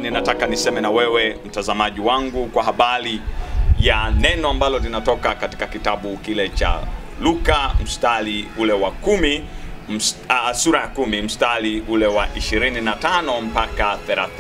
ninataka niseme na wewe mtazamaji wangu kwa habari ya neno ambalo linatoka katika kitabu kile cha Luka mstari ule wa kumi mst, uh, sura ya kumi mstari ule wa 25 mpaka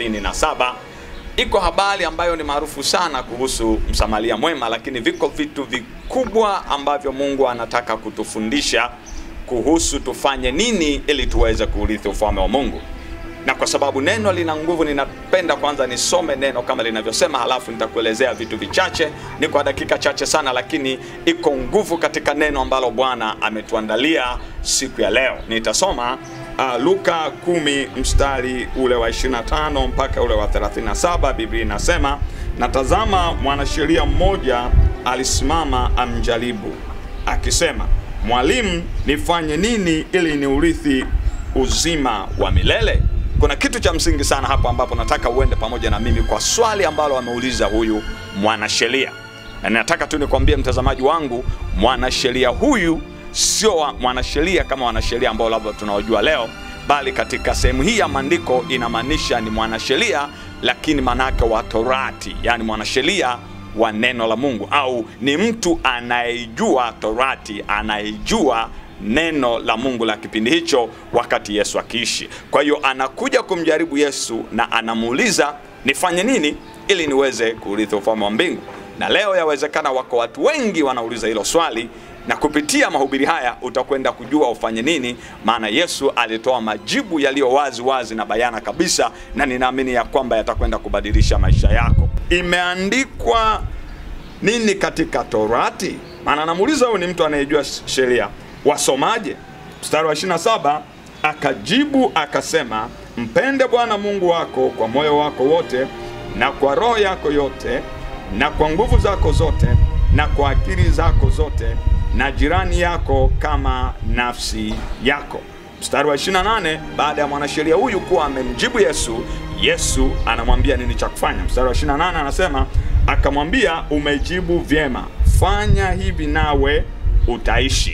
37 iko habari ambayo ni maarufu sana kuhusu msamaria mwema, lakini viko vitu vikubwa ambavyo Mungu anataka kutufundisha kuhusu tufanye nini ili tuweze kuurithi ufalme wa Mungu. Na kwa sababu neno lina nguvu, ninapenda kwanza nisome neno kama linavyosema, halafu nitakuelezea vitu vichache. Ni kwa dakika chache sana, lakini iko nguvu katika neno ambalo Bwana ametuandalia siku ya leo. Nitasoma uh, Luka 10 mstari ule wa 25 mpaka ule wa 37. Biblia inasema, na tazama, mwanasheria mmoja alisimama amjaribu akisema, Mwalimu, nifanye nini ili niurithi uzima wa milele? Kuna kitu cha msingi sana hapo ambapo nataka uende pamoja na mimi kwa swali ambalo ameuliza huyu mwanasheria, na nataka tu nikwambie mtazamaji wangu, mwanasheria huyu sio wa- mwanasheria kama wanasheria ambao labda tunaojua leo, bali katika sehemu hii ya maandiko inamaanisha ni mwanasheria, lakini manake wa Torati, yani mwanasheria wa neno la Mungu, au ni mtu anayejua Torati, anayejua neno la Mungu la kipindi hicho wakati Yesu akiishi. Kwa hiyo anakuja kumjaribu Yesu na anamuuliza nifanye nini ili niweze kurithi ufalme wa mbingu. Na leo yawezekana wako watu wengi wanauliza hilo swali, na kupitia mahubiri haya utakwenda kujua ufanye nini, maana Yesu alitoa majibu yaliyo wazi wazi na bayana kabisa, na ninaamini ya kwamba yatakwenda kubadilisha maisha yako. Imeandikwa nini katika Torati? Maana anamuuliza huyu ni mtu anayejua sheria, wasomaje? Mstari wa 27 akajibu akasema, mpende Bwana Mungu wako kwa moyo wako wote na kwa roho yako yote na kwa nguvu zako zote na kwa akili zako zote na jirani yako kama nafsi yako. Mstari wa 28 baada ya mwanasheria huyu kuwa amemjibu Yesu, Yesu anamwambia nini cha kufanya. Mstari wa 28 anasema akamwambia, umejibu vyema, fanya hivi nawe utaishi.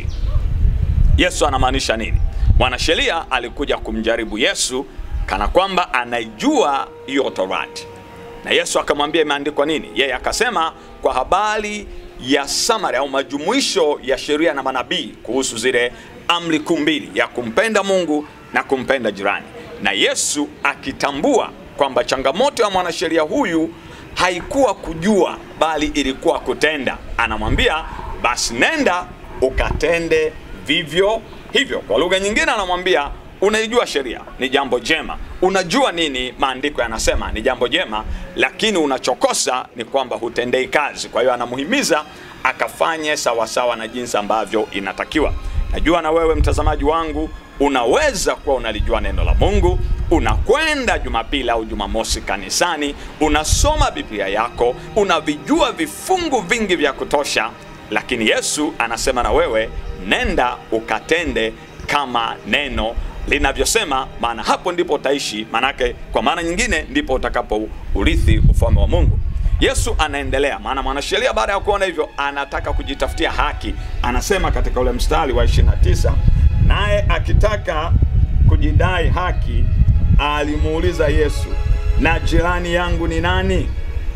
Yesu anamaanisha nini? Mwanasheria alikuja kumjaribu Yesu kana kwamba anaijua hiyo Torati, na Yesu akamwambia imeandikwa nini. Yeye akasema kwa habari ya summary au majumuisho ya sheria na manabii kuhusu zile amri kuu mbili ya kumpenda Mungu na kumpenda jirani, na Yesu akitambua kwamba changamoto ya mwanasheria huyu haikuwa kujua, bali ilikuwa kutenda. Anamwambia basi, nenda ukatende vivyo hivyo. Kwa lugha nyingine, anamwambia unaijua sheria, ni jambo jema, unajua nini maandiko yanasema, ni jambo jema, lakini unachokosa ni kwamba hutendei kazi. Kwa hiyo anamuhimiza akafanye sawasawa na jinsi ambavyo inatakiwa. Najua na wewe mtazamaji wangu unaweza kuwa unalijua neno la Mungu, unakwenda Jumapili au Jumamosi kanisani, unasoma Biblia yako, unavijua vifungu vingi vya kutosha, lakini Yesu anasema na wewe, nenda ukatende kama neno linavyosema, maana hapo ndipo utaishi. Maanake kwa maana nyingine, ndipo utakapo urithi ufalme wa Mungu. Yesu anaendelea, maana mwanasheria baada ya kuona hivyo anataka kujitafutia haki. Anasema katika ule mstari wa 29, naye akitaka kujidai haki alimuuliza Yesu, na jirani yangu ni nani?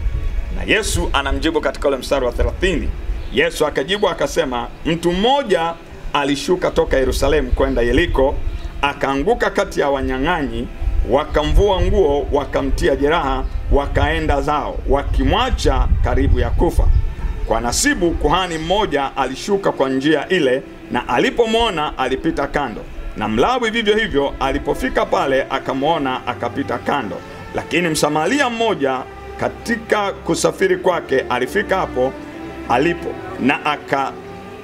Na Yesu anamjibu katika ule mstari wa 30. Yesu akajibu akasema, mtu mmoja alishuka toka Yerusalemu kwenda Yeriko, akaanguka kati ya wanyang'anyi, wakamvua nguo, wakamtia jeraha, wakaenda zao, wakimwacha karibu ya kufa. Kwa nasibu kuhani mmoja alishuka kwa njia ile, na alipomwona alipita kando, na Mlawi vivyo hivyo, alipofika pale akamwona akapita kando. Lakini Msamaria mmoja katika kusafiri kwake alifika hapo alipo na aka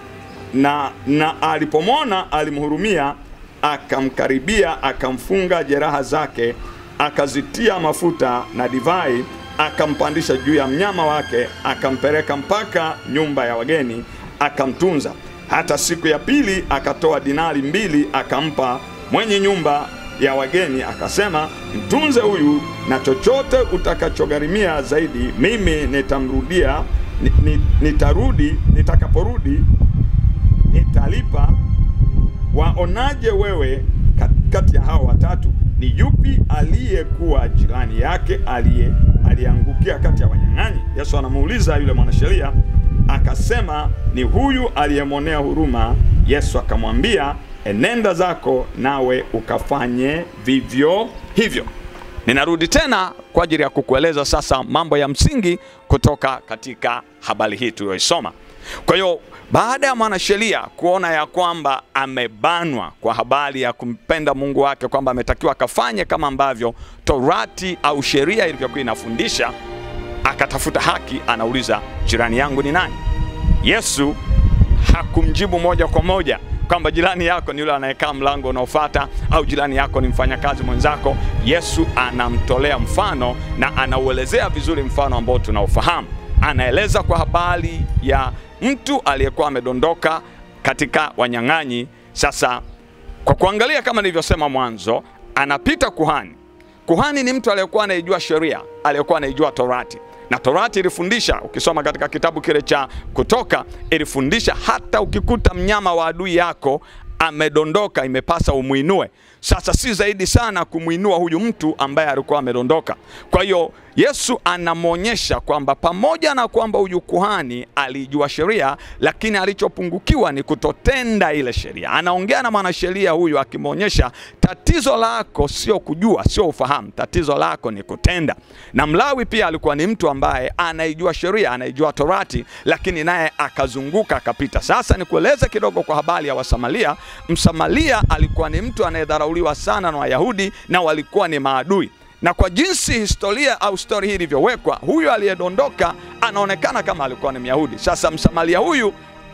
na, na alipomwona alimhurumia, akamkaribia, akamfunga jeraha zake, akazitia mafuta na divai, akampandisha juu ya mnyama wake, akampeleka mpaka nyumba ya wageni, akamtunza. Hata siku ya pili akatoa dinari mbili, akampa mwenye nyumba ya wageni, akasema, mtunze huyu, na chochote utakachogharimia zaidi, mimi nitamrudia ni, ni, nitarudi nitakaporudi nitalipa. Waonaje wewe kat- kati ya hao watatu? ni yupi aliyekuwa jirani yake aliye aliyeangukia kati ya wanyang'anyi? Yesu anamuuliza yule mwanasheria, akasema ni huyu aliyemwonea huruma. Yesu akamwambia, enenda zako nawe ukafanye vivyo hivyo. Ninarudi tena kwa ajili ya kukueleza sasa mambo ya msingi kutoka katika habari hii tuliyoisoma. Kwa hiyo baada ya mwanasheria kuona ya kwamba amebanwa kwa habari ya kumpenda Mungu wake, kwamba ametakiwa akafanye kama ambavyo Torati au sheria ilivyokuwa inafundisha, akatafuta haki, anauliza jirani yangu ni nani? Yesu hakumjibu moja kwa moja kwamba jirani yako ni yule anayekaa mlango unaofuata au jirani yako ni mfanyakazi mwenzako. Yesu anamtolea mfano na anauelezea vizuri mfano ambao tunaofahamu. Anaeleza kwa habari ya mtu aliyekuwa amedondoka katika wanyang'anyi. Sasa kwa kuangalia, kama nilivyosema mwanzo, anapita kuhani. Kuhani ni mtu aliyekuwa anaijua sheria, aliyekuwa anaijua Torati na Torati ilifundisha, ukisoma katika kitabu kile cha Kutoka, ilifundisha hata ukikuta mnyama wa adui yako amedondoka, imepasa umwinue. Sasa si zaidi sana kumwinua huyu mtu ambaye alikuwa amedondoka. Kwa hiyo Yesu anamwonyesha kwamba pamoja na kwamba huyu kuhani alijua sheria, lakini alichopungukiwa ni kutotenda ile sheria. Anaongea na mwanasheria huyu akimwonyesha tatizo lako sio kujua, sio ufahamu, tatizo lako ni kutenda. Na Mlawi pia alikuwa ni mtu ambaye anaijua sheria, anaijua Torati, lakini naye akazunguka akapita. Sasa nikueleze kidogo kwa habari ya Wasamaria. Msamaria alikuwa ni mtu anayedharauliwa sana na Wayahudi na walikuwa ni maadui na kwa jinsi historia au stori hii ilivyowekwa, huyu aliyedondoka anaonekana kama alikuwa ni Myahudi. Sasa Msamaria huyu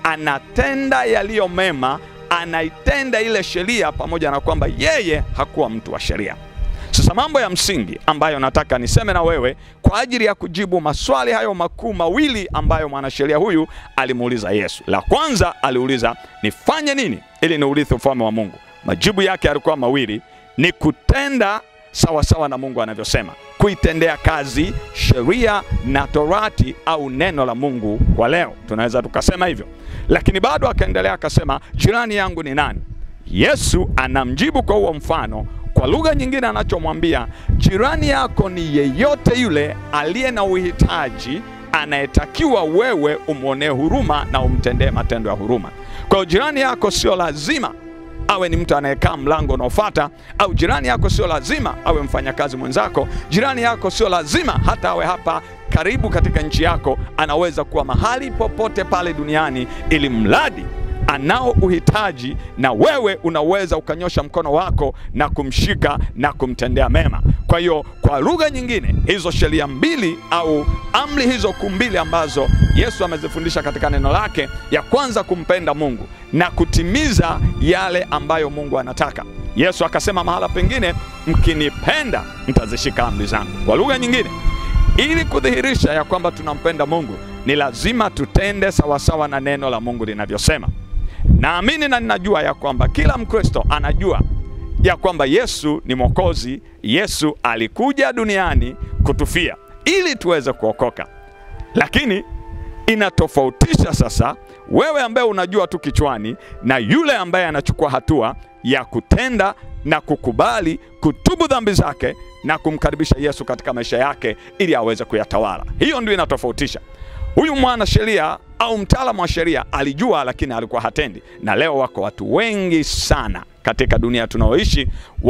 anatenda yaliyo mema, anaitenda ile sheria, pamoja na kwamba yeye hakuwa mtu wa sheria. Sasa mambo ya msingi ambayo nataka niseme na wewe kwa ajili ya kujibu maswali hayo makuu mawili ambayo mwanasheria huyu alimuuliza Yesu. La kwanza aliuliza, nifanye nini ili niurithi ufalme wa Mungu? Majibu yake yalikuwa mawili, ni kutenda sawa sawa na Mungu anavyosema, kuitendea kazi sheria na Torati au neno la Mungu kwa leo, tunaweza tukasema hivyo. Lakini bado akaendelea akasema, jirani yangu ni nani? Yesu anamjibu kwa huo mfano. Kwa lugha nyingine, anachomwambia jirani yako ni yeyote yule aliye na uhitaji, anayetakiwa wewe umwonee huruma na umtendee matendo ya huruma. Kwa hiyo jirani yako sio lazima awe ni mtu anayekaa mlango unaofuata, au jirani yako sio lazima awe mfanyakazi mwenzako. Jirani yako sio lazima hata awe hapa karibu katika nchi yako, anaweza kuwa mahali popote pale duniani, ili mradi anao uhitaji, na wewe unaweza ukanyosha mkono wako na kumshika na kumtendea mema. Kwa hiyo kwa lugha nyingine, hizo sheria mbili au amri hizo kuu mbili ambazo Yesu amezifundisha katika neno lake, ya kwanza kumpenda Mungu na kutimiza yale ambayo Mungu anataka. Yesu akasema mahala pengine, mkinipenda mtazishika amri zangu. Kwa lugha nyingine, ili kudhihirisha ya kwamba tunampenda Mungu ni lazima tutende sawasawa na neno la Mungu linavyosema. Naamini na ninajua ya kwamba kila Mkristo anajua ya kwamba Yesu ni Mwokozi. Yesu alikuja duniani kutufia ili tuweze kuokoka, lakini inatofautisha sasa wewe ambaye unajua tu kichwani na yule ambaye anachukua hatua ya kutenda na kukubali kutubu dhambi zake na kumkaribisha Yesu katika maisha yake ili aweze kuyatawala. Hiyo ndio inatofautisha. Huyu mwana sheria au mtaalamu wa sheria alijua, lakini alikuwa hatendi. Na leo wako watu wengi sana katika dunia tunaoishi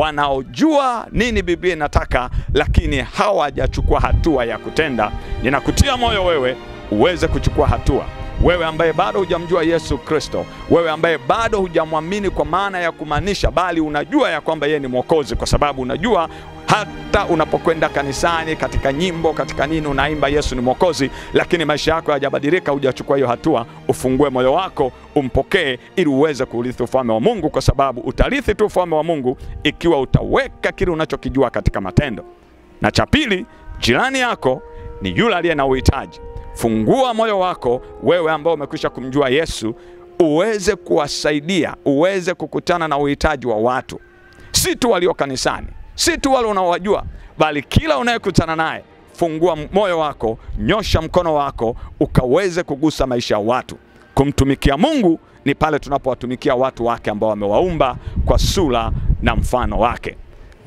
wanaojua nini Biblia inataka, lakini hawajachukua hatua ya kutenda. Ninakutia moyo wewe uweze kuchukua hatua wewe ambaye bado hujamjua Yesu Kristo, wewe ambaye bado hujamwamini kwa maana ya kumaanisha, bali unajua ya kwamba yeye ni Mwokozi, kwa sababu unajua hata unapokwenda kanisani, katika nyimbo, katika nini, unaimba Yesu ni Mwokozi, lakini maisha yako hayajabadilika, hujachukua hiyo hatua. Ufungue moyo wako, umpokee, ili uweze kuurithi ufalme wa Mungu, kwa sababu utarithi tu ufalme wa Mungu ikiwa utaweka kile unachokijua katika matendo. Na cha pili, jirani yako ni yule aliye na uhitaji. Fungua moyo wako wewe ambao umekwisha kumjua Yesu, uweze kuwasaidia, uweze kukutana na uhitaji wa watu, si tu walio kanisani, si tu wale unaowajua, bali kila unayekutana naye. Fungua moyo wako, nyosha mkono wako, ukaweze kugusa maisha ya watu. Kumtumikia Mungu ni pale tunapowatumikia watu wake ambao wamewaumba kwa sura na mfano wake.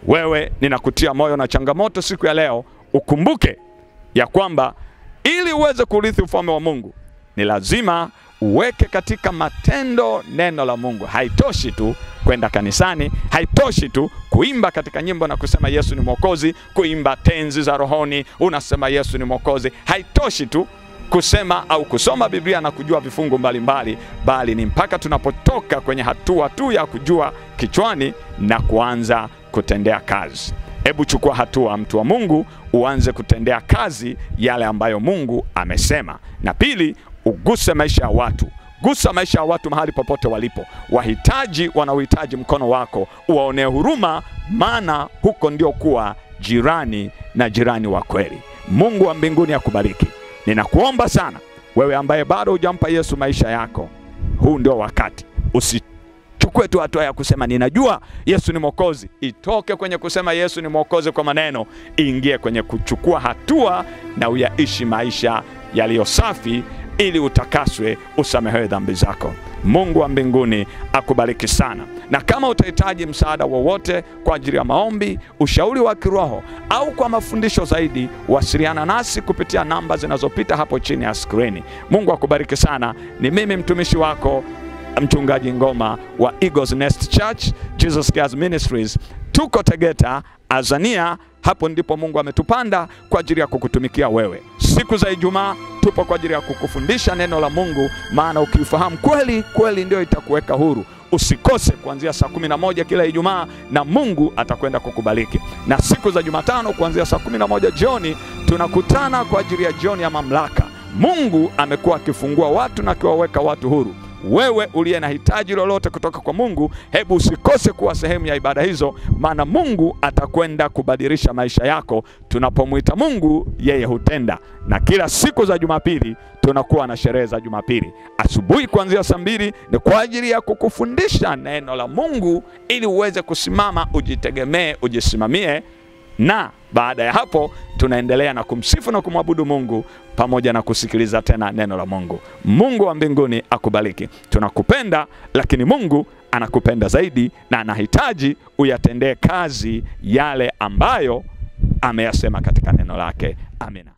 wewe ninakutia moyo na changamoto siku ya leo, ukumbuke ya kwamba ili uweze kurithi ufalme wa Mungu ni lazima uweke katika matendo neno la Mungu. Haitoshi tu kwenda kanisani, haitoshi tu kuimba katika nyimbo na kusema Yesu ni Mwokozi, kuimba tenzi za rohoni unasema Yesu ni Mwokozi. Haitoshi tu kusema au kusoma Biblia na kujua vifungu mbalimbali mbali, bali ni mpaka tunapotoka kwenye hatua tu ya kujua kichwani na kuanza kutendea kazi. Hebu chukua hatua, mtu wa Mungu, uanze kutendea kazi yale ambayo Mungu amesema. Na pili, uguse maisha ya watu. Gusa maisha ya watu mahali popote walipo. Wahitaji wanaohitaji mkono wako, uwaonee huruma, maana huko ndio kuwa jirani na jirani wa kweli. Mungu wa mbinguni akubariki. Ninakuomba sana wewe ambaye bado hujampa Yesu maisha yako, huu ndio wakati. Usichukue tu hatua ya kusema ninajua Yesu ni Mwokozi. Itoke kwenye kusema Yesu ni Mwokozi kwa maneno, iingie kwenye kuchukua hatua na uyaishi maisha yaliyo safi ili utakaswe, usamehewe dhambi zako. Mungu wa mbinguni akubariki sana. Na kama utahitaji msaada wowote kwa ajili ya maombi, ushauri wa kiroho au kwa mafundisho zaidi, wasiliana nasi kupitia namba zinazopita hapo chini ya skrini. Mungu akubariki sana. Ni mimi mtumishi wako Mchungaji Ngoma wa Eagles Nest Church Jesus Cares Ministries. Tuko Tegeta, Azania. Hapo ndipo Mungu ametupanda kwa ajili ya kukutumikia wewe. Siku za Ijumaa tupo kwa ajili ya kukufundisha neno la Mungu, maana ukifahamu kweli kweli ndio itakuweka huru. Usikose kuanzia saa kumi na moja kila Ijumaa na Mungu atakwenda kukubariki. Na siku za Jumatano kuanzia saa kumi na moja jioni tunakutana kwa ajili ya jioni ya mamlaka. Mungu amekuwa akifungua watu na akiwaweka watu huru. Wewe uliye na hitaji lolote kutoka kwa Mungu, hebu usikose kuwa sehemu ya ibada hizo, maana Mungu atakwenda kubadilisha maisha yako. Tunapomwita Mungu, yeye hutenda. Na kila siku za Jumapili tunakuwa na sherehe za Jumapili asubuhi kuanzia saa mbili ni kwa ajili ya kukufundisha neno la Mungu ili uweze kusimama, ujitegemee, ujisimamie na baada ya hapo tunaendelea na kumsifu na kumwabudu Mungu pamoja na kusikiliza tena neno la Mungu. Mungu wa mbinguni akubariki. Tunakupenda, lakini Mungu anakupenda zaidi na anahitaji uyatendee kazi yale ambayo ameyasema katika neno lake. Amina.